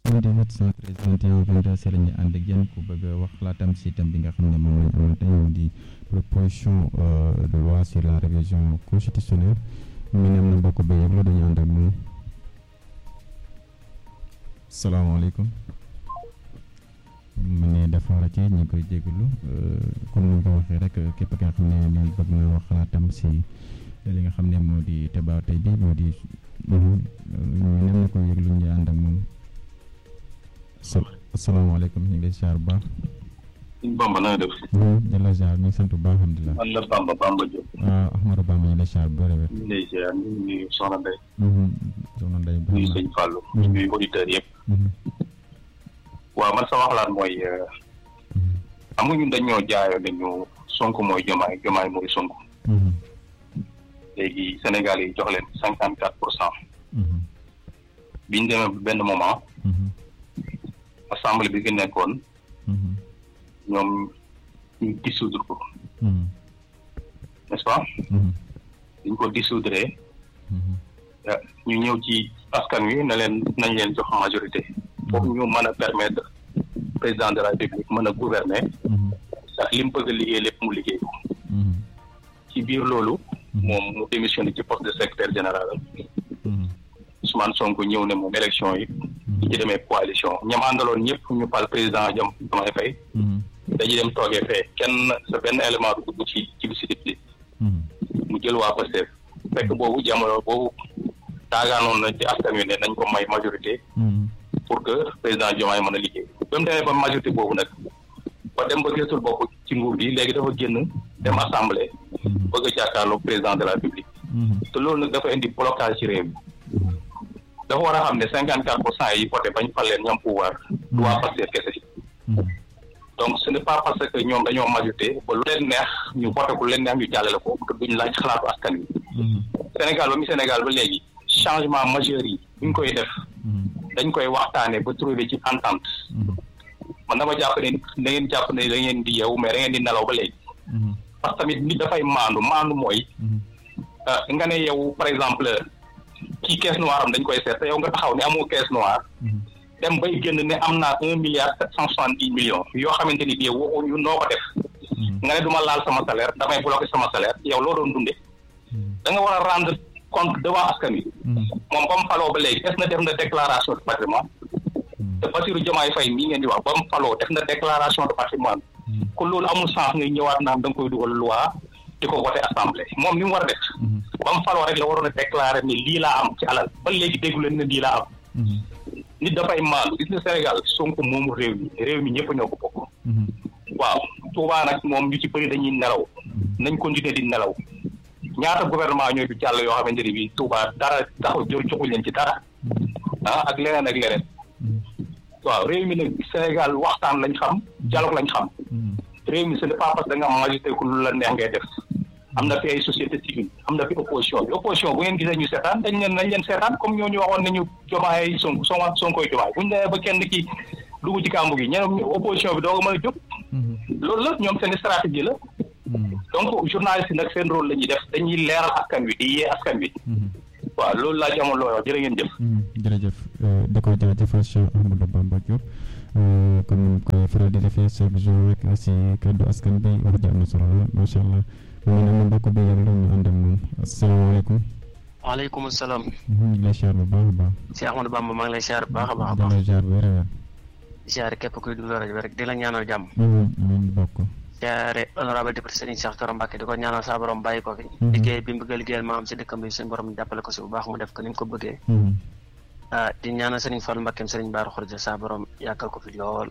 78 113 21 22 si la ñu ànd ak yéen ku bëgg a wax xalaatam si thème bi nga xam ne moom la ñu amal tey mu di proposition de loi sur la révision constitutionnelle mu ne am na mbokk ba yëg la dañu ànd ak moom salaamaaleykum mu ne dafa rëcc ñu ngi koy jégalu comme ni nga ko waxee rek képp ki nga xam ne moom bëgg na wax xalaatam si li nga xam ne moo di débat tey bi moo di ñu nem na ko yëglu ñu ànd ak moom asalaamaaleykum ñu ngi lay ziar bu baax. Bamba na nga def. di la ziar ñu ngi sant bu baax alhamdulilah. man la Bamba Bamba Diop. waaw Ahmadou Bamba ñu ngi lay ziar bu bëri wér. ñu ngi lay ziar ñu ngi nuyu Soxna Ndeye. soxna Ndeye ñu ngi sëñ Fallou. ñu ngi auditeurs yëpp. waaw man sama xalaat mooy xam nga ñun dañoo jaayoo dañu Sonko mooy Jomaay Jomaay mooy Sonko. léegi Sénégal yi jox leen cinquante quatre pour cent. bi ñu demee benn moment. assemblée bi fi nekkoon. ñoom ñu dissoudre ko. n'est-ce pas. dañ ko dissoudre. ñu ñëw ci askan wi na leen nañ leen jox majorité. pour ñu mën a permettre président de la République mën a gouverner. ndax li mu bëgg a liggéey lépp mu liggéey ko. ci biir loolu. moom mu démissionné ci poste de secrétaire général. Ousmane Sonko ñëw ne moom élection yi. di ci demee coalition ñam àndaloon ñëpp ñu pal président jam Diomaye Faye. dañuy dem toogee fee kenn sa benn élément du dugg ci ci discipline. mu jël waa Pastef fekk boobu jamono boobu taagaanoon na ci askan wi ne nañ ko may majorité. pour que président Diomaye mën a liggéey. ba mu demee ba majorité boobu nag ba dem ba gisatul bopp ci nguur gi léegi dafa génn dem assemblée. bëgg a jàkkaarloo président de la République. te loolu nag dafa indi blocage ci réew mi. dafa war a xam ne cinquante quatre pour cent yi voté bañ fal leen ñoom pouvoir. du waa Pastef kese. donc ce n'est pas parce que ñoom dañoo majorité ba lu leen neex ñu voté ko lu leen neex ñu jàllale ko te duñ laaj xalaatu askan wi. Sénégal ba mi Sénégal ba léegi changement majeur yi buñ koy def. dañ koy waxtaanee ba trouver ci entente. man dama jàpp ne da ngeen jàpp ne da ngeen di yeewu mais da ngeen di nelaw ba léegi. parce que tamit nit dafay maandu maandu mooy. nga ne yow par exemple kii caisse noire am dañ koy seet te yow nga taxaw ne amoo caisse noire. dem bay génn ne am naa un milliard sept cent soixante dix millions yoo xamante ni bii waxuñu noo ko def. nga ne du ma laal sama salaire damay bloqué sama salaire yow loo doon dundee. da nga war a rendre compte devant askan wi. moom ba mu faloo ba léegi def na def na déclaration de patrimoine. te Bassirou Diomaye Faye mii ngeen di wax ba mu faloo def na déclaration de patrimoine. kon loolu amul sens ngay ñëwaat naan da nga koy dugal loi di ko voté assemblée moom ni mu war a def. ba mu faloo rek la waroon a déclaré ni lii laa am ci alal ba léegi déggu leen ne lii laa am. nit dafay maandu gis nga Sénégal Sonko moomu réew mi réew mi ñëpp ñoo ko bokk. waaw Touba nag moom ñu ci bëri dañuy nelaw. nañ continuer di nelaw. ñaata gouvernement ñooy fi jàll yoo xamante ni bii Touba dara taxaw jor joxuñ leen ci dara. ah ak leneen ak leneen. waaw réew mi nag Sénégal waxtaan lañ xam dialogue lañ xam. réew mi ce n'est pas parce que da nga am majorité ku lu la neex ngay def. am na fi ay société civile am na fi opposition bi opposition bu ngeen gisee ñu seetaan dañ leen nañ leen seetaan comme ñooñu waxoon nañu jomaay sonk soma sonkoy jomaay buñ demee ba kenn ki dugg ci kàmbu gi ñeneen opposition bi doo ko mën a jóg loolu la ñoom seen stratégie la donc journaliste yi nag seen rôle la ñuy def dañuy leeral askan wi di yee askan wi waaw loolu laa ci amoon loo wax jërë ngeen jëf jërëjëf di ko jaajëfal Cheikh Ahmadou Bamba Diop comme ni koy faral di defee chaque jour rek si kaddu askan bi wax ji am na solo la macha allah mu ne ma mbokk bi yàlla ñu ànd ak moom asalaamaaleykum. waaleykum salaam. ñu ngi lay ziar bu baax a baax. Cheikh Ahmadou Bamba maa ngi lay ziar bu baax a baax a di baax. la ziar bu wér a wér. ziare képp kuy dund rajo bi rek di la ñaanal jàmm. amiin bokk. ziare honorable député Serigne Cheikh Thioro Mbacké di ko ñaanal saa borom bàyyi ko fi. liggéey bi mu bëgg a liggéeyal maam si dëkkam bi suñu borom jàppale ko si bu baax mu def ko ni mu ko bëggee. ah di ñaanal Serigne Fall Mbacké Serigne Bara Khourédia saa borom yàggal ko fi lool.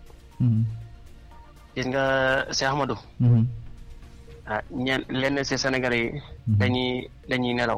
gis nga Cheikh Ahmadou. ah ñeen lenn si Sénégalais yi. dañuy dañuy nelaw.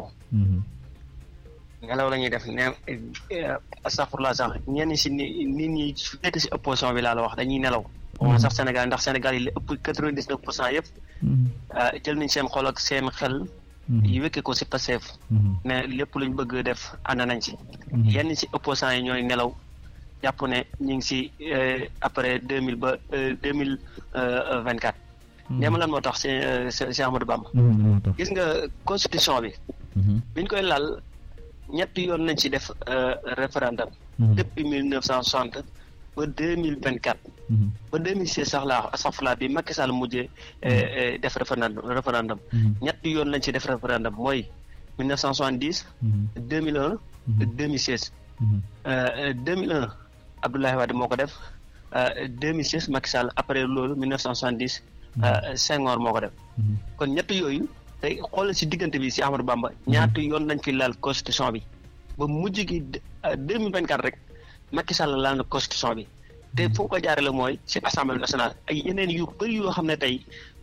nelaw la ñuy def ne astafurlah sax ñenn si ni nit ñi su nekk si opposition bi laa la wax dañuy nelaw. moom sax Sénégal ndax Sénégal yi li ëpp quatre-vingt-dix-neuf pour cent yëpp. jël nañ seen xol ak seen xel. yi wékkee ko si Pastef. ne lépp luñ bëgg def ànd nañ si. yenn si opposants yi ñooy nelaw jàpp ne ñu ngi si après deux mille ba deux mille vingt quatre. ñeema lan moo tax si si Amadou Bamba. gis nga constitution bi. biñ koy laal ñetti yoon nañ ci def référendum. depuis mille neuf cent soixante ba deux mille vingt quatre ba deux mille seize sax laa astafurlah bi Macky Sall mujjee def référendum référendum ñetti yoon lañ ci def référendum mooy mille neuf cent soixante dix deux mille un deux mille seize deux mille un Abdoulaye Wade moo ko def deux mille seize Macky Sall après loolu mille neuf cent soixante dix Senghor moo ko def kon ñett yooyu tey xoolal si diggante bi si Amadou Bamba ñaata yoon lañ fi laal constitution bi ba mujj gi deux mille vingt quatre rek Macky Sall laal na constitution bi te foo ko jaarale mooy si assemblée nationale ay yeneen yu bëri yoo xam ne tey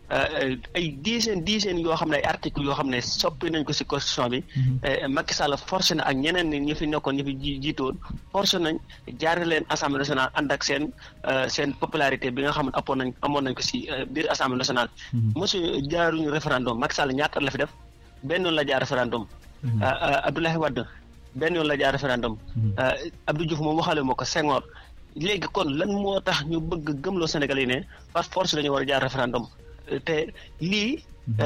ay dizaine dizaine yoo xam ne ay article yoo xam ne soppi nañ ko si constitution bi Macky Sall forcé na ak ñeneen ni ñi fi nekkoon ñi fi jiitoon forcé nañ jaarale leen assemblée nationale ànd ak seen seen popularité bi nga xam ne appoon nañ amoon nañ ko si biir assemblée nationale monsieur jaaruñu référendum Macky Sall ñaata la fi def benn yoon la jaar référendum Abdoulaye Wade benn yoon la jaar référendum Abdou Diouf moom waxale moo ko Senghor léegi kon lan moo tax ñu bëgg gëmloo Sénégal yi ne par force dañu war a jaar référendum te lii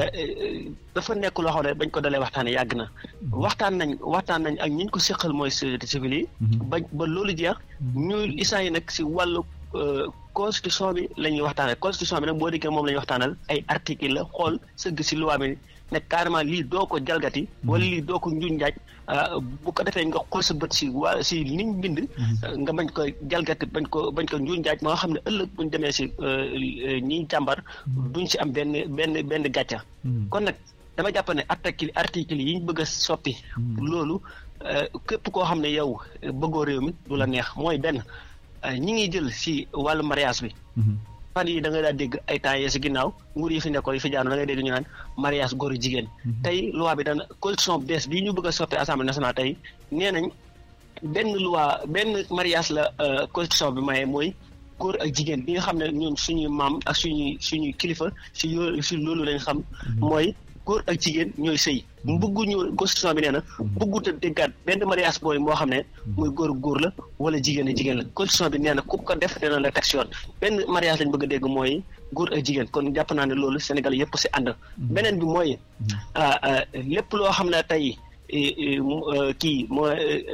dafa nekk loo xam ne bañ ko dalee waxtaanee yàgg na waxtaan nañ waxtaan nañ ak ñi ñu ko seqal mooy société civile yi ba ba loolu jeex ñu isaan yi nag si wàllu constitution bi la ñuy waxtaanal constitution bi nag boo déggee moom la ñuy waxtaanal ay article la xool sëgg si loi bi ne carrément lii doo ko jalgati wala lii doo ko njuñ njaaj bu ko defee nga xool sa bët si waa si niñ bind nga bañ ko jalgati bañ ko bañ ko njuñ njaaj ma nga xam ne ëllëg buñ demee si ñiy jàmbar duñ si am benn benn benn gàcca kon nag dama jàpp ne article article yi ñu bëgg a soppi loolu képp koo xam ne yow bëggoo réew mi du la neex mooy benn ñi ngi jël si wàllu mariage bi fan yi da nga daa dégg ay temps yee si ginnaaw nguur yi fi nekkoon yi fi jaanu da ngay dégg ñu naan mariage góor jigéen tey loi bi dana constitution bees bii ñu bëgg a soppi assemblée nationale tey nee nañ benn loi benn mariage la constitution bi maye mooy góor ak jigéen bi nga xam ne ñun suñuy maam ak suñuy suñuy kilifa si yoo si loolu lañ xam mooy góor ak jigéen ñooy sëy bëgguñu constitution bi nee na bëggut a déggaat benn mariage booy moo xam ne muy góor góor la wala jigéen a jigéen la constitution bi nee na ku ko def dina la teg si yoon benn mariage lañ bëgg a dégg mooy góor ak jigéen kon jàpp naa ne loolu Sénégal yëpp si ànd beneen bi mooy lépp loo xam ne tey kii moo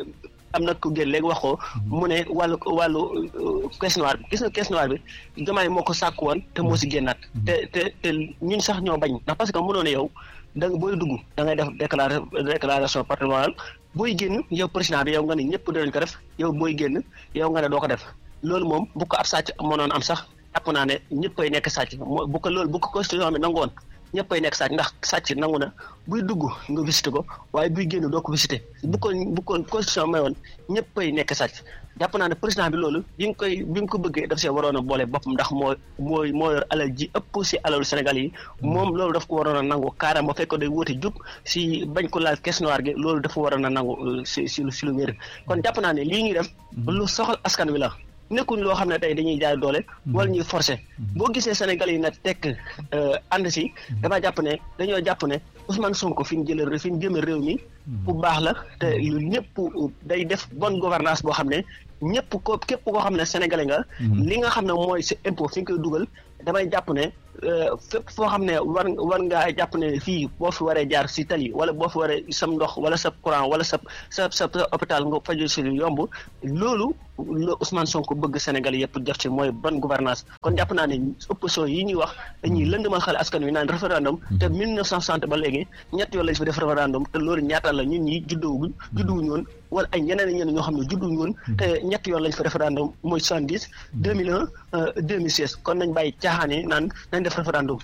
am na ku génn léegi wax ko mu ne wàllu wàllu caisse noire bi gis nga caisse noire bi Diomaye moo ko sàkk woon te moo si génnaat te te te ñun sax ñoo bañ ndax parce que mënoo ne yow da nga booy dugg da ngay def déclara déclaration patrimoniale booy génn yow président bi yow nga ne ñëpp dinañ ko def yow booy génn yow nga ne doo ko def loolu moom bu ko ab sàcc mënoon am sax jàpp naa ne ñëppay nekk sàcc bu ko loolu bu ko constitution bi nangoon ñëppay nekk sàcc ndax sàcc nangu na buy dugg nga visité ko waaye buy génn doo ko visité bu ko bu ko constitution mayoon ñëppay nekk sàcc jàpp naa ne président bi loolu bi nga koy bi nga ko bëggee daf see waroon a boole boppam ndax moo mooy moo yor alal ji ëpp si alalu Sénégal yi moom loolu daf ko waroon a nangu carrément ba fekk day wóote jub si bañ ko laal caisse noire gi loolu dafa waroon a nangu si si si lu wér kon jàpp naa ne lii ñuy def lu soxal askan wi la nekkuñ loo xam ne tey dañuy jaay doole wala ñuy forcer boo gisee Sénégal yi nag tekk ànd si dama jàpp ne dañoo jàpp ne Ousmane Sonko fi ñu jëlee fi ñu jëmee réew mi bu baax la te lu ñëpp day def bonne gouvernance boo xam ne ñëpp ko képp koo xam ne sénégalais nga li nga xam ne mooy sa impôt fi nga koy dugal damay jàpp ne fépp foo xam ne war war ngaa jàpp ne fii boo fi waree jaar si tali wala boo fi waree sam ndox wala sa courant wala sa sa sa hôpital nga faju si yomb loolu la Ousmane Sonko bëgg Sénégal yëpp def ci mooy bonne gouvernance kon jàpp naa ne opposition yi ñuy wax dañuy lëndëmal xel askan wi naan référendum te 1960 ba léegi ñett yoon lañ fi def référendum te loolu ñaata la ñun ñi juddowuñ judduwuñ woon wala ay ñeneen ñeneen ñoo xam ne judduwuñ woon te ñett yoon lañ fi référendum mooy 70 2001 2016 kon nañ bàyyi caaxaan yi naan nañ def référendum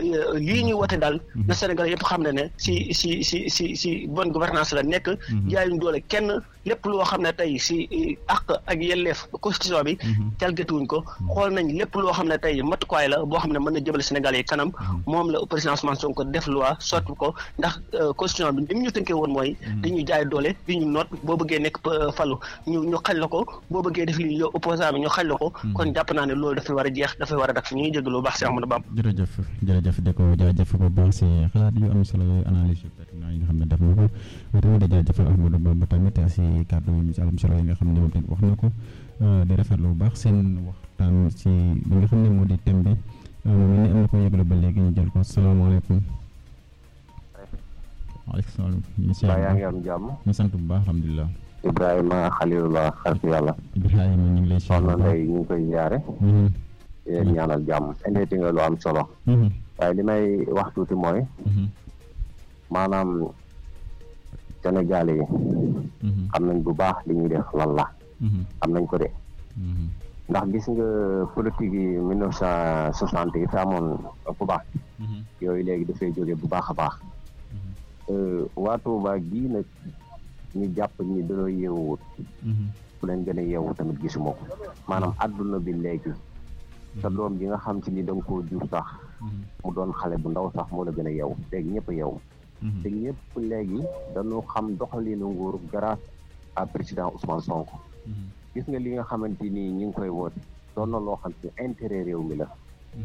lii ñuy wote daal na Sénégal yëpp xam ne ne si si si si si bonne gouvernance la nekk jaayuñ doole kenn lépp loo xam ne tey si àq ak yelleef constitution bi jalgatiwuñ ko xool nañ lépp loo xam ne tey matukaay la boo xam ne mën na jëmale Sénégal yi kanam moom la président Ousmane Sonko def loi sotti ko ndax constitution bi ni mu ñu tënkee woon mooy dañuy jaay doole di ñu noot boo bëggee nekk falu ñu ñu xañ la ko boo bëggee def lii yow opposant bi ñu xañ la ko kon jàpp naa ne loolu dafay war a jeex dafay war a dak ñu ngi jégalu baax si Amadou Bam jërëjëf jërëjëf de ko jaajëf bu baax si xalaat yu am solo yooyu analyse yu pertinent yi nga xam ne def na ko tamit di jaajëfal Ahmadou Bamba tamit si kàddu yu am solo yi nga xam ne moom tamit wax na ko di rafetlu bu baax seen waxtaan si li nga xam ne moo di thème bi moom ni am na ko yëgale ba léegi ñu jël ko salaamaaleykum waaleykum salaam ñu yaa ngi am jàmm ñu sant bu baax alhamdulilah Ibrahima Khalilullah xaritu yàlla Ibrahima ñu ngi lay soxna Ndeye ñu ngi koy jaare yéen ñaanal jàmm indeeti nga lu am solo waaye li may wax tuuti mooy maanaam Sénégal yi xam nañ bu baax li ñuy def lan la xam nañ ko de ndax gis nga politique yi mille neuf cent soixante yi fi amoon bu baax yooyu léegi dafay jóge bu baax a baax waa Touba gii nag ñu jàpp ñi dañoo yeewuwut ku leen gën a yeewu tamit gisuma ko maanaam àdduna bi léegi sa doom ji nga xam ci ni da nga koo jur sax mu doon xale bu ndaw sax moo la gën a yeewu léegi ñëpp a yeewu te ñëpp léegi dañu xam doxalinu nguur grâce à président Ousmane Sonko gis nga li nga xamante ni ñi ngi koy woote doon na loo xam ci intérêt réew mi la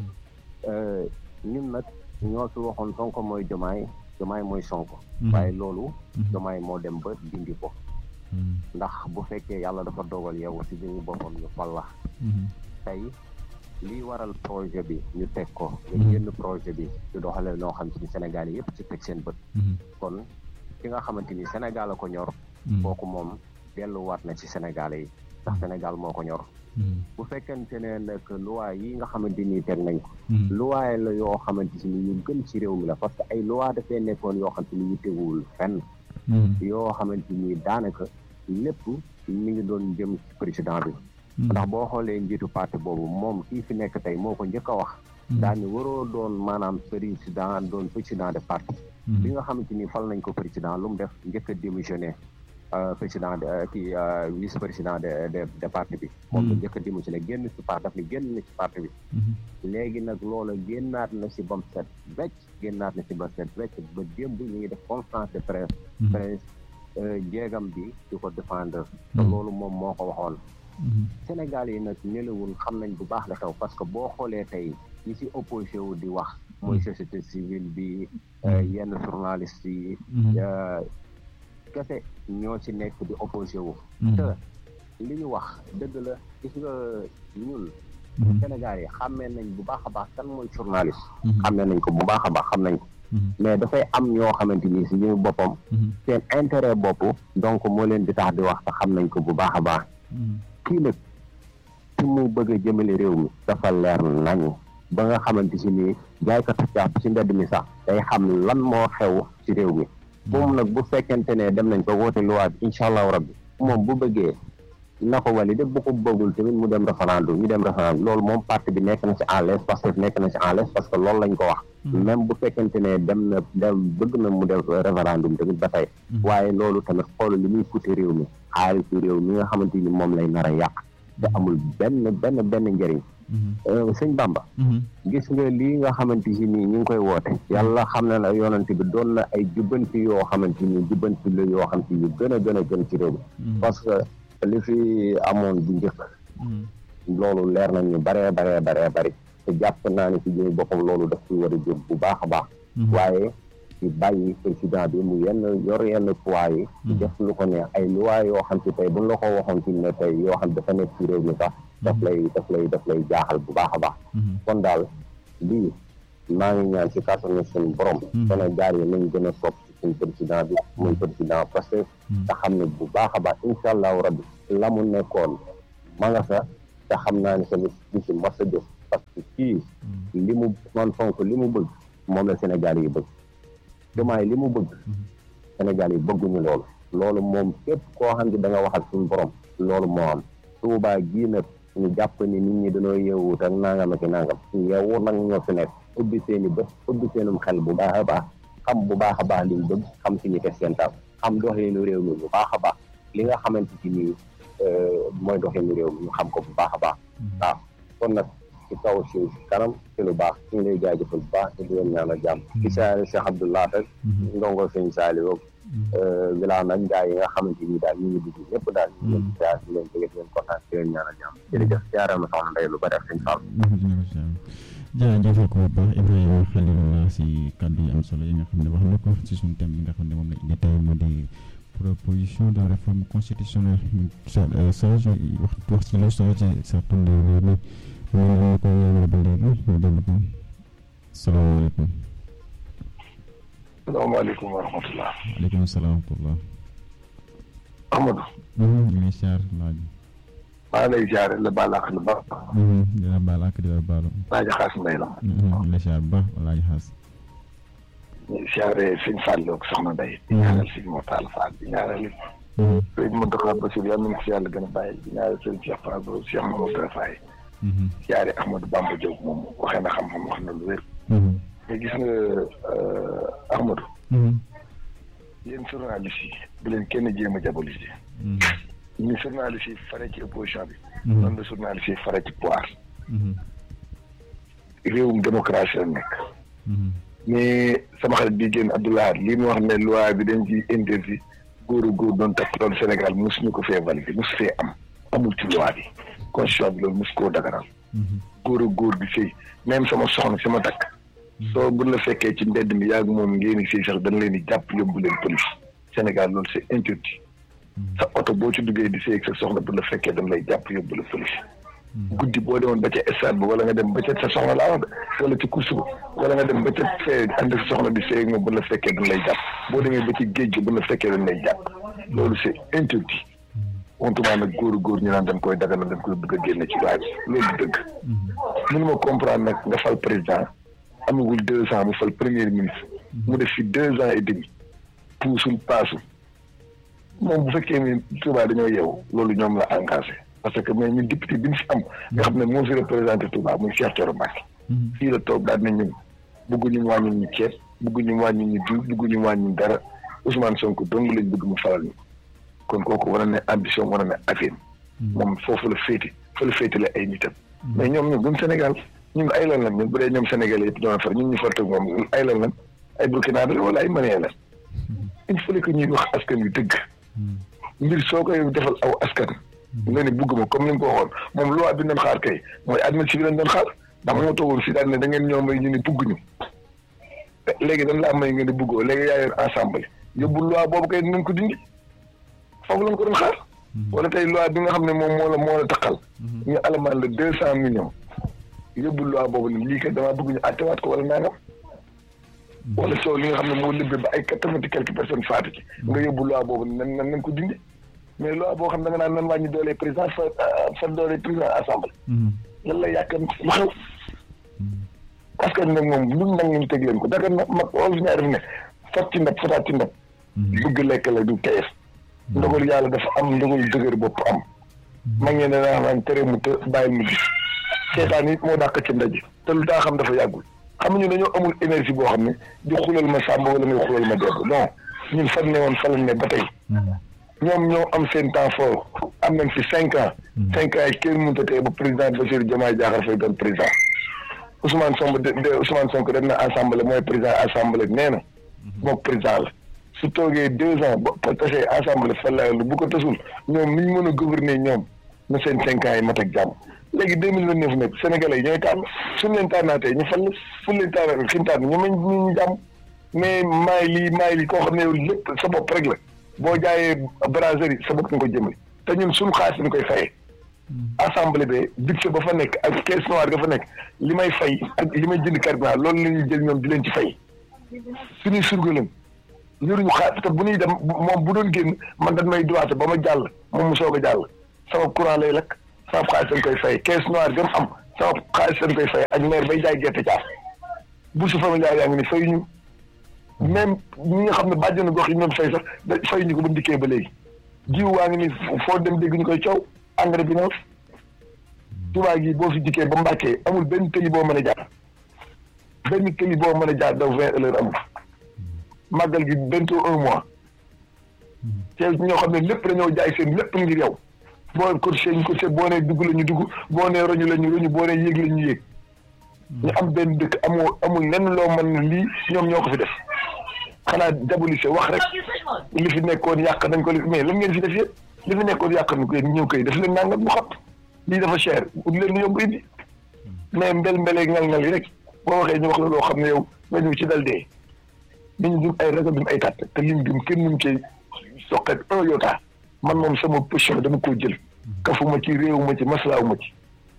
ñun nag ñoo fi waxoon Sonko mooy jomaay jomaay mooy Sonko waaye loolu jomaay moo dem ba dindi ko ndax bu fekkee yàlla dafa dogal yow si biñu boppam ñu fal la tey lii waral projet bi ñu teg ko nga génn projet bi di doxale noo xam ci Sénégal yi yëpp ci teg seen bët kon ki nga xamante ni Sénégal a ko ñor kooku moom delluwaat na ci Sénégal yi ndax Sénégal moo ko ñor bu fekkente ne nag loi yi nga xamante ni teg nañ ko loi la yoo xamante ni ñu gën ci réew mi la parce que ay loi dafay nekkoon yoo xamante ni ñu teguwul fenn yoo xamante ni daanaka lépp mi ngi doon jëm ci président bi ndax boo xoolee njiitu parti boobu moom kii fi nekk tey moo ko njëkk a wax daani waroo doon maanaam président doon président de parti bi nga xamante ni fal nañ ko président lu mu def njëkk a démissionné président de kii vice président de de de parti bi moom la njëkk a démissionné génn ci parti daf ni génn na ci parti bi léegi nag loola génnaat na ci bam set wecc génnaat na ci ba set wecc ba démb ñu ngi def conférence de presse presse jéegam bi di ko défendre te loolu moom moo ko waxoon Sénégal yi nag nelawul xam nañ bu baax la xew parce que boo xoolee tey ñi ci opposé wu di wax mooy société civile bi yenn journaliste yi kese ñoo ci nekk di opposé wu te li ñu wax dëgg la gis nga ñun Sénégal yi xàmmee nañ bu baax a baax kan mooy journaliste xàmmee nañ ko bu baax a baax xam nañ ko mais dafay am ñoo xamante ni si ñu boppam seen intérêt bopp donc moo leen di tax di wax te xam nañ ko bu baax a baax kii nag fi mu bëgg a jëmale réew mi dafa leer nañu ba nga xamante si ni jaaykatu caaf ci mbedd mi sax day xam lan moo xew ci réew mi moom nag bu fekkente ne dem nañ ko woote loi bi incha allahu rabbi moom bu bëggee na ko validé bu ko bëggul tamit mu dem référendum ñu dem référendum loolu moom parti bi nekk na ci à l'aise parce que nekk na ci à l'aise parce que loolu lañ ko wax même bu fekkente ne dem na dem bëgg na mu def référendum tamit ba tey waaye loolu tamit xool li muy coûter réew mi xaalisu réew mi nga xamante ni moom lay nar a yàq te amul benn benn benn njëriñ sëñ Bamba gis nga lii nga xamante si nii ñu ngi koy woote yàlla xam na ne yoonante bi doon na ay jubbanti yoo xamante ni jubbanti la yoo xam te yu gën a gën a gën ci réew mi parce que li fi amoon bu njëkk loolu leer nañ ñu baree baree baree bari te jàpp naa ne ci jëmi boppam loolu daf ci war a jóg bu baax a baax waaye ci bàyyi président bi mu yenn yor yenn poids yi ci def lu ko neex ay loi yoo xam ci tey buñ la ko waxoon ci ne tey yoo xam dafa nekk ci réew mi sax daf lay daf lay daf lay jaaxal bu baax a baax kon daal lii maa ngi ñaan ci kàttanu suñu borom Sénégal yi nañ gën a sopp ci suñu président bi muy président parce que te xam ne bu baax a baax incha allahu rabbi la mu nekkoon ma nga sa te xam naa ne tamit di ci mas a jóg parce que kii li mu man fonk li mu bëgg moom la Sénégal yi bëgg Diomaye li mu bëgg Sénégal yi bëgguñu loolu loolu moom képp koo xam ne da nga waxal suñu borom loolu moo am Touba gii nag ñu jàpp ni nit ñi dañoo yeewut ak nangam ak nangam yeewu nag ñoo fi nekk ubbi seen i bët ubbi seenum xel bu baax a baax xam bu baax a baax liñ bëgg xam fi ñu teg seen taal xam doxalinu réew mi bu baax a baax li nga xamante ci nii mooy doxalinu réew mi ñu xam ko bu baax a baax waaw kon nag ci kaw si kanam ci lu baax ñu ngi lay jaajëfal bu baax te di leen ñaanal jàmm ci saari Cheikh Abdoulaye rek ndongo sëñ Saliou wilaa nag gaa yi nga xamante ni daal ñu ngi dugg ñëpp daal ñu leen siyaar di leen bëgg di leen kontaan di leen ñaanal jàmm jërëjëf siyaare ma soxna Ndeye lu bari ak sëñ Fall jërëjëf ko bu baax Ibrahima Khalilullah si kàddu yi am solo yi nga xam ne wax na ko si suñu thème bi nga xam ne moom la indi tey mu di proposition de réforme constitutionnelle sage wax wax ci lu solo ci certain réew mi mu ngi ko yéen ba léegi ñu dellu ko salaamaaleykum salaamaaleykum wa rahmatulah. waaleykum salaam wa rahmatulah. Amadou. ñu ngi siyaar laaj. maa lay siyaare la baal ak la ba. dina baal ak dina baalu. laaj xaas mbay la. ñu ngi siyaar ba laaj xaas. ñu ngi siyaare sëñ Fallou ak soxna Ndeye. di ñaanal sëñ Mortal Fall di ñaanal it. sëñ Mountakha Bassirou yàlla nañu ko si yàlla gën a bàyyi di ñaanal sëñ Cheikh Fall ba Cheikh Mamadou Faye. siyaare Ahmadou Bamba Diop moom waxee na xam-xam wax na lu wér. mais gis nga Ahmadou. yéen journaliste yi bu leen kenn jéem a diaboliser. ñu journaliste yi fare ci opposition bi. noonu la journaliste yi fare ci pouvoir. réewum démocratie la nekk. mais sama xarit bi génn Abdoulaye lii mu wax ne loi bi dañ ci interdit góor a góor doon takk loolu Sénégal mosuñu ko fee validé mosu fee am amul ci loi bi constitution bi loolu mosu koo daganal. góor a góor bi sëy même sama soxna sama takk. soo bu la fekkee ci mbedd mi yàgg moom ngeen di sëy sax dañ leen di jàpp yóbbu leen police Sénégal loolu c'est interdit. sa oto boo ci duggee di sëy ak sa soxna bu la fekkee dañ lay jàpp yóbbu la police. guddi boo demoon ba ca stade bi wala nga dem ba ca sa soxna laa wax wala ci course ba wala nga dem ba ca fee ànd sa soxna di sëy ak moom bu la fekkee dañ lay jàpp boo demee ba ci géej gi bu la fekkee dañ lay jàpp loolu c'est interdit. wontumaa nag góor góor ñu naan dañ koy daganal dañ koy bëgg a génne ci waaye loolu dëgg. mënu ma comprendre nag nga fal président amagul deux ans mu fal premier ministre. mu def fi deux ans et demi. puusul paasul. moom bu fekkee ni Touba dañoo yeewu loolu ñoom la engagé parce que mais ñun député bi ñu fi am nga xam ne moo fi représenté Touba muy Cheikh Thioro Mbacké fii la toog daal na ñun bëgguñu wàññi ñu ceeb bëgguñu wàññi ñu diw bëgguñu wàññi dara Ousmane Sonko dong lañ bëgg mu falal ñu kon kooku war na ne ambition war na ne affaire moom foofu la féete fa la féete la ay nitam mais ñoom ñun duñ Sénégal ñun ay lan lan ñun bu dee ñoom Sénégalais yëpp ñoo far ñun ñu fartag moom ay lan lan ay Burkina la wala ay Malien la il fallait que ñuy wax askan wi dëgg mbir soo koy defal aw askan nga ne bugguma comme ni nga ko waxoon moom loi bi doon xaar kay mooy administration bi lañ doon xaar ndax moo toogoon fii daal ne da ngeen ñoo may ñu ne bugguñu léegi dañ laa may nga ne buggoo léegi yaa yor ensemble yóbbu loi boobu kay nañ ko dindi foofu lañ ko doon xaar wala tey loi bi nga xam ne moom moo la moo la taqal ñu alamaan la deux cent millions yóbbu loi boobu ne lii kat damaa bëgg ñu attewaat ko wala nangam wala soo li nga xam ne moo lëbbee ba ay quatre-vingt quelques personnes faatu ci nga yóbbu loi boobu nan nan nañ ko dindi mais loi boo xam ne da nga naan nan wàññi doole président fa fa doole président assemblée lan la yàq lu xew parce que nag moom lu nag ñu teg leen ko daga na mag ol fi ñaar def ne fat ci ndab fataat ci ndab bëgg lekk la du teyef ndogal yàlla dafa am ndogal dëgër bopp am mag ñe ne naa naan tere mu të bàyyil mu gis seetaan it moo dàq ci ndaje te lu daa xam dafa yàggul xam ñu dañoo amul énergie boo xam ne di xulal ma sàmba wala ngay xulal ma debb non ñun fan ne woon fa lañ ne ba tey ñoom ñoo am seen temps fort am nañ fi cinq ans cinq ans yi kenn mënut a tey ba président Bassirou Diomaye Diakhar Faye doon président Ousmane Sonko de Ousmane Sonko dem na assemblée mooy président assemblée nee na mook président la su toogee deux ans ba tasee assemblée fa la bu ko tasul ñoom ni ñu mën a gouverner ñoom na seen cinq ans yi mat ak jàmm léegi deux mille vingt neuf nag sénégalais yi ñooy tànn suñu leen tànnaatee ñu fal fu leen tànnaatee fi ñu tànn ñu mañ ñu jàmm mais maay lii maay lii koo xam ne yow lépp sa bopp rek la boo jaayee brasserie sa bopp nga ko jëmale te ñun suñu xaalis dañ koy fayee assemblée bi budget ba fa nekk ak caisse noire ga fa nekk li may fay ak li may jënd carburant loolu la ñuy jël ñoom di leen ci fay suñuy surga lañ yoruñu xaalis te bu ñuy dem moom bu doon génn man dañ may droité ba ma jàll moom mu soog a jàll sama courant lay lakk sama xaalis dañ koy fay caisse noire gam am sama xaalis dañ koy fay ak maire bay jaay gerte caaf bourse familiale yaa ngi ni fay ñu même ñi nga xam ne bàjjenu gox yi ñoom fay sax da fay ñu ko ba ndikkee ba léegi jiw waa ngi ni foo dem dégg ñu koy coow engrais bi noonu Touba gi boo fi dikkee ba Mbàkkee amul benn tëli boo mën a jaar benn tëli boo mën a jaar daw vingt heures amul màggal gi bientôt un mois te ñoo xam ne lépp dañoo jaay seen lépp ngir yow boo cotisé ñu cotisé boo nee dugg la ñu dugg boo nee roñu la ñu roñu boo nee yéeg la ñu yéeg ñu am benn dëkk amoo amul lenn loo mën lii ñoom ñoo ko fi def xanaa diabolisé wax rek li fi nekkoon yàq nañ ko mais lan ngeen fi def yëpp li fi nekkoon yàq nañ ko yéen ñëw koy def leen nangam mu xam lii dafa cher ut leen lu yomb indi mais mbel mbelee ngal-ngal yi rek boo waxee ñu wax la loo xam ne yow nga ñëw ci dal dee nit ñi dum ay ragal dum ay tàtt te liñ dum kenn mun cee soqet un yota man moom sama position dama koo jël kafuma ci réewuma ci maslaawuma ci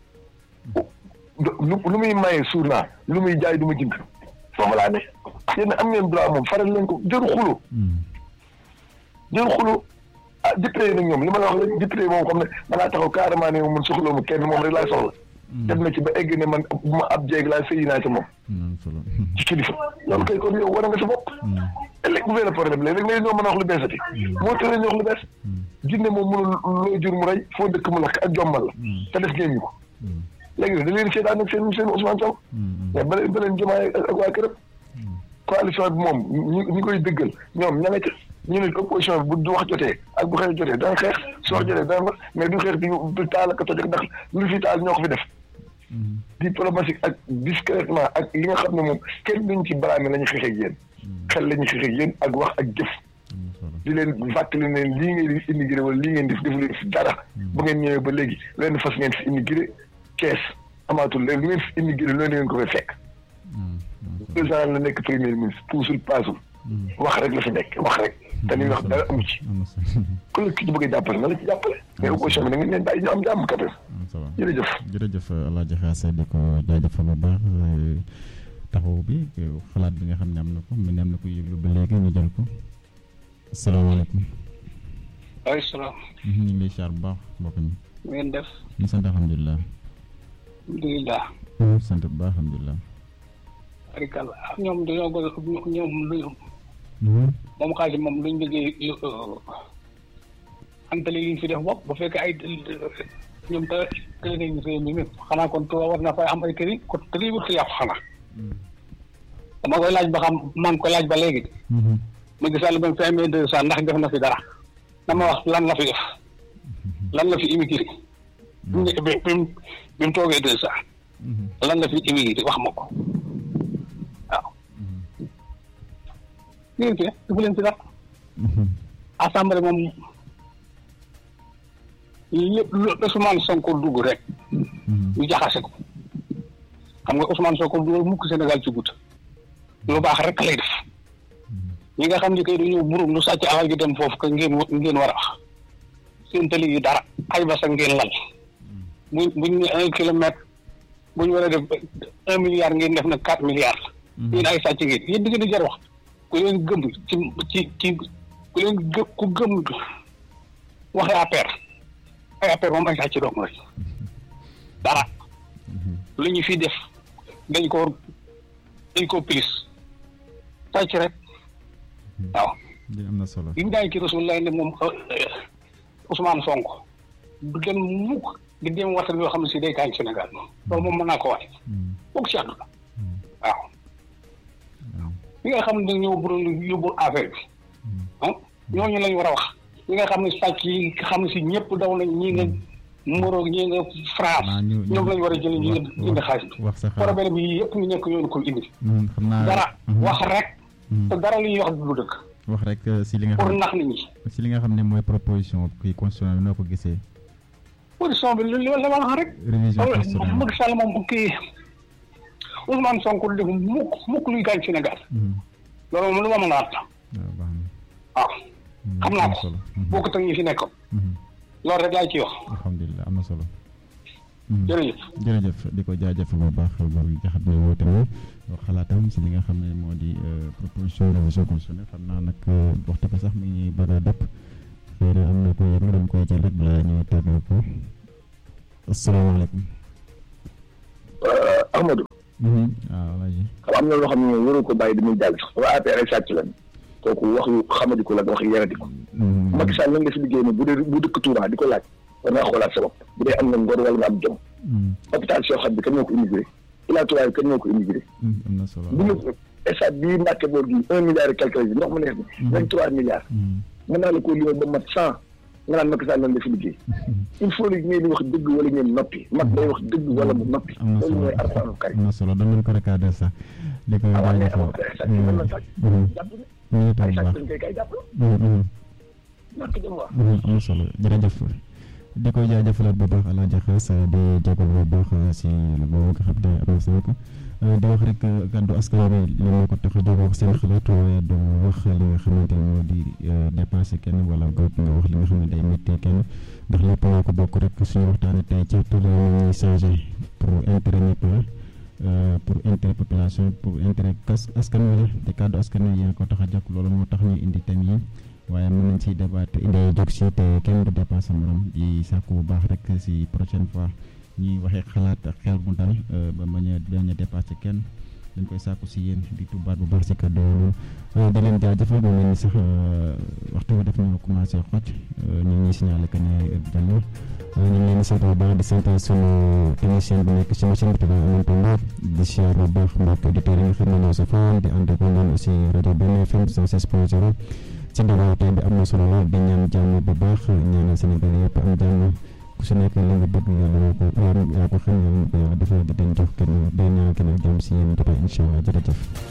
lu lu muy maye suur naa lu muy jaay du ma jënd foofu laa ne yéen am ngeen droit moom faral leen ko jëru xulo jëru xulo ah député yi nag ñoom li ma la wax la député moom xam ne danaa taxaw carrément ne moom man soxla mu kenn moom rek laa soxla dem na ci ba egg ne man bu ma ab jéeg laa sëyi naa ci moom ci kilifa loolu kay kon yow war nga sa bopp ëllëg bu benn problème léegi léegi ñoo mën a wax lu beesati moo tëlee ñu wax lu bees jinne moom mënul loo jur mu rey foo dëkk mu lakk ak jommal la te def ngeen ñu ko léegi nag da leen seetaan ak seen seen Ousmane Sow mais ba leen ba leen jëmaay ak waa këram coalition bi moom ñi ñi koy dëggal ñoom ña nga ca ñu ne opposition bi bu wax jotee ak bu xeex jotee dana xeex su wax jotee dana wax mais du xeex di taal ak toj ndax lu fi taal ñoo ko fi def diplomatique ak discrètement ak li nga xam ne moom kenn duñ ci baraame la ñu xeex ak yéen xel la ñu xeex ak yéen ak wax ak jëf di leen fàttali ne lii ngeen di immigré wala lii ngeen def defu leen fi dara bu ngeen ñëwee ba léegi leen fas ngeen fi immigré kees amaatul léegi lu ngeen fi immigré loolu ngeen ko fay fekk président la nekk premier ministre puusul paasul wax rek la fi nekk wax rek te li wax dara amu ci ku la ki ci bëgg a jàppale na la ci jàppale mais opposition bi da ngeen leen bàyyi ñu am jàmm kat jërëjëf jërëjëf Alaaji Xaase di ko jaajëfal bu baax taxaw bi xalaat bi nga xam ne am na ko mu ne am na ko yëglu ba léegi ñu jël ko asalaamaaleykum waaleykum salaam ñu ngi lay siyaar bu baax mbokk mi ngeen def ñu sant alhamdulilah alhamdulilah sant bu baax alhamdulilah arikal ñoom dañoo bëgg ñoom luñ moom xaalis moom luñ bëggee antali liñ fi def bopp bu fekkee ay ñoom te tey nañ réew mi même xanaa kon Tuuba war na fay am ay këri ko tëri wut si yàqu xanaa dama koy laaj ba xam maa ngi koy laaj ba léegi ma gisal ba mu fi amee deux cent ndax def na fi dara dama wax lan la fi def lan la fi immigré bi mu bi mu toogee deux cent lan la fi immigré wax ma ko waaw ngeen fi defu leen fi dara assemblée moom lépp lu Ousmane Sonko dugg rek ñu jaxase ko xam nga Ousmane Sonko du mukk Sénégal ci gut lu baax rek lay def ñi nga xam ni kay dañoo burum lu sàcc alal gi dem foofu que ngeen ngeen war a wax seen tali yi dara ay basa ngeen lal buñ buñ ne un kilomètre bu ñu war a def un milliard ngeen def na quatre milliards yéen ay sàcc ngeen yéen di ngeen di jar wax ku leen gëm ci ci ci ku leen gë ku gëm waxee APR ay APR moom ay sàcc doom rek dara lu ñu fi def dañ ko dañ ko pilis sàcc rek waaw am na solo bi mu daañu ci Rasulullah ne moom Ousmane Sonko du dem mukk di dem waxtaan yoo xam ne si day gaañ Sénégal moom loolu moom mën naa ko wax foog si àdduna waaw ñi nga xam ne dañoo bëggoon yóbbu affaire bi ah ñooñu lañ war a wax ñi nga xam ne sàcc yi nga xam ne si ñëpp daw nañ ñii nga Moroog ñii nga France ñoom lañ war a jëlee ñi nga indi xaalis bi wax sa problème bi yëpp ñu nekk yoonu ko indi xam naa dara wax rek te dara li ñuy wax du dëgg wax rek si li nga pour xam nax nit ñi si li nga xam ne mooy proposition kii constitution bi noo ko gisee position bi li li la ma wax rek révision constitution Macky Sall moom kii Ousmane Sonko du def mukk mukk luy gaañ Sénégal loolu moom lu ma mën a wax la waaw baax na waaw xam naa am ko solo boo ko teg ñi fi nekkoon loolu rek laay ci wax alhamdulilah am na solo jërëjëf jërëjëf di ko jaajëfal bu baax góor gi nga xam ne woote na wax xalaatam si li nga xam ne moo di proposition révision constitutionnelle xam naa nag waxtu ko sax mi ngi bëgg a dëpp xëy na am na ko yëg dama koy jël rek balaa ñuy tàggal ko asalaamaaleykum. Ahmadou. waaw Alaaji. xam am na loo xam ne moom waru ko bàyyi dañuy jàll sax waa APR ay sàcc lañ kooku wax yu xamadi ko la wax yeradi ko Macky Sall lan nga fi liggéey ne bu dee bu dëkk Touba di ko laaj war ngaa xoolaat sa bopp bu dee am nga ngor wala nga am jom hôpital Cheikh Khady bi kan moo ko immigré Ila Touba bi kan moo ko immigré am na solo bu ñu stade bii Mbàkke boor gi un milliard et quelque bi ndox mu neex bi vingt trois milliards mën naa la koo limal ba mat cent nga naan Macky Sall lan la fi liggéey il faut que ngeen di wax dëgg wala ngeen noppi mag day wax dëgg wala mu noppi am na loolu solo mooy arsaanu kari am na solo dama ko recadré sax di ko waaw mais jaajëfal. amoo ay sàcc mën na sàcc jàpp ñu ngi ay toog bu sàcc baax. dañ koy kay jàpp ñàkk jëm wax am na solo jërëjëf di ko jaajëfalaat bu baax Alaaji Xaas di jégal bu baax si boobu nga xam ne annoncé na ko di wax rek kàddu askan wi li moo ko tax a jóg wax seen xalaat waaye du wax li nga xamante ne moo di dépassé kenn wala nga nga wax li nga xam ne day métti kenn ndax lépp moo ko bokk rek suñu waxtaanee tey ci tout le ñuy changé pour intérêt ñëpp la pour intérêt population pour intérêt kas askan wi la te kàddu askan wi yaa ko tax a jàpp loolu moo tax ñu indi thème yi waaye mën nañ ciy débat idée jóg si te kenn du dépassé morom di sàkku bu baax rek si prochaine fois ñuy waxee xalaat ak xel mu dal ba bañ a bañ a dépassé kenn dañ koy sàkku si yéen di tubaat bu baax si kàddu yooyu di leen jaajëfal mu mel ni sax waxtu bi daf ñu commencé xoj ñu ngi ñuy signalé que ne jàll ñu ngi leen di sant bu baax di sant sunu technicien bi nekk si machine bi tubaab Amadou Mbow di siyaar bu baax mbokk auditeurs yi nga xam ne ñoo sa foon di ànd ak ñoom aussi rajo benn FM 106.0 ci ndaw tey bi am na solo lool di ñaan jàmm bu baax ñaanal Sénégal yëpp am jàmm ku si nekk li nga bëgg yàlla moo ko yaa ko xam yàlla ko yàlla defal di leen jox kenn day ñaan kenn ak jàmm si yéen jotaay incha allah jërëjëf